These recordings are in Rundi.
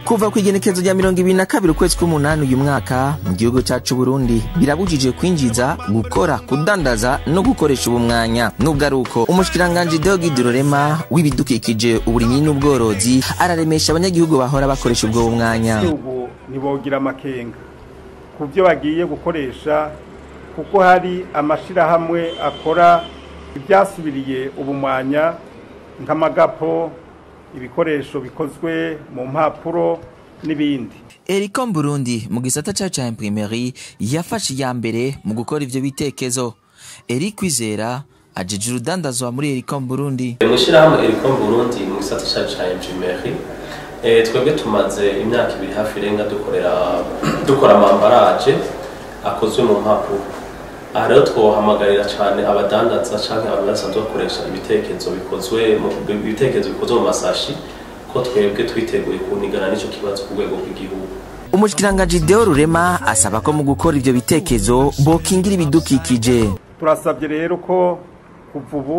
kuva ku igenekezo rya mirongo ibiri na kabiri ukwezi k'umunani uyu mwaka mu gihugu cyacu burundi birabujije kwinjiza gukora kudandaza no gukoresha ubu mwanya nubwo ari uko umushikiranganji deogide rurema w'ibidukikije uburimyi n'ubworozi araremesha abanyagihugu bahora bakoresha ubwo mwanya igihugu ntibogira amakenga ku byo bagiye gukoresha kuko hari amashyirahamwe akora ibyasubiriye ubumwanya nk'amagapo ibikoresho bikozwe mu mpapuro n'ibindi ericom burundi mu gisata cyacu cya imprimeri yafashe iya mbere mu gukora ivyo bitekezo eri kwizera ajeje urudandazwa muri ericom burundi mu ishyirahamwe ericom burundi mu gisata cyacu cya imprimeri twebwe tumaze imyaka ibiri hafi irenga dukorera dukora amambaraje akozwe mu mpapuro aha rero twohamagarira cyane abadandaza cyangwa abantu basanzwe bakoresha ibitekerezo bikozwe mu ibitekerezo bikozwe mu masashi ko twebwe twiteguye kunigana n'icyo kibazo ku rwego rw'igihugu umushikiranganji deo rurema asaba ko mu gukora ivyo bitekezo bokingira ibidukikije turasabye rero ko kuva ubu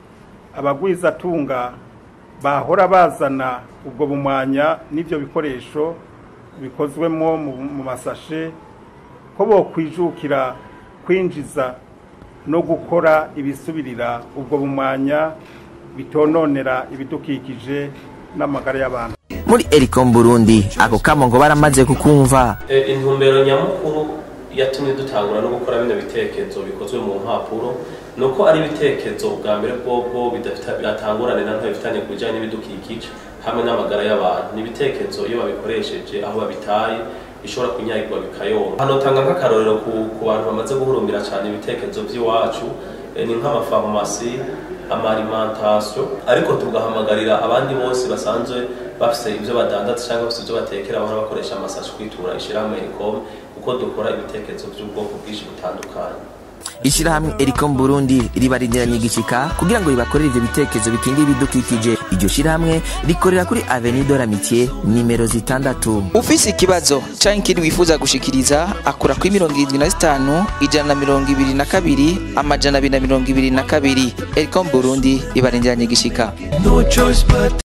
abagwizatunga bahora bazana ubwo bumwanya n'ibyo bikoresho bikozwemo mu masashe ko bokwijukira kwinjiza no gukora ibisubirira ubwo bumwanya bitononera ibidukikije n'amagara y'abantu muri ericom burundi ako kamo ngo baramaze kukumva intumbero nyamukuru yatumye dutangura no gukora bino bitekerezo bikozwe mu mpapuro ni uko ari ibitekerezo bwa mbere bwobwo bidatangurane na nto bifitanye ku bijyanye n'ibidukikije hamwe n'amagara y'abantu ni ibitekerezo iyo babikoresheje aho babitaye bishobora kunyagirwa bikayoma hano tanga nk'akarorero ku bantu bamaze guhurumbira cyane ibitekerezo by'iwacu ni nk'amafarumasi amarimantasiyo ariko tugahamagarira abandi bose basanzwe bafite ibyo badandatse cyangwa bafite ibyo batekera bahora bakoresha amasashi kwitura ishyirahamwe ericom kuko dukora ibitekerezo by'ubwoko bwinshi butandukanye ishyirahamwe ericom burundi ribarindiranye igishika kugira ngo ribakorere ivyo bitekerezo bikingira ibidukikije iryo shyirahamwe rikorera kuri avenue de l'amitié nimero zitandatu ufise ikibazo canke ikindi wifuza gushikiriza akura kuri mirongo irindwi na zitanu ijana na mirongo ibiri na kabiri amajana abiri na mirongo ibiri na kabiri ericom burundi ibarindiranye igishika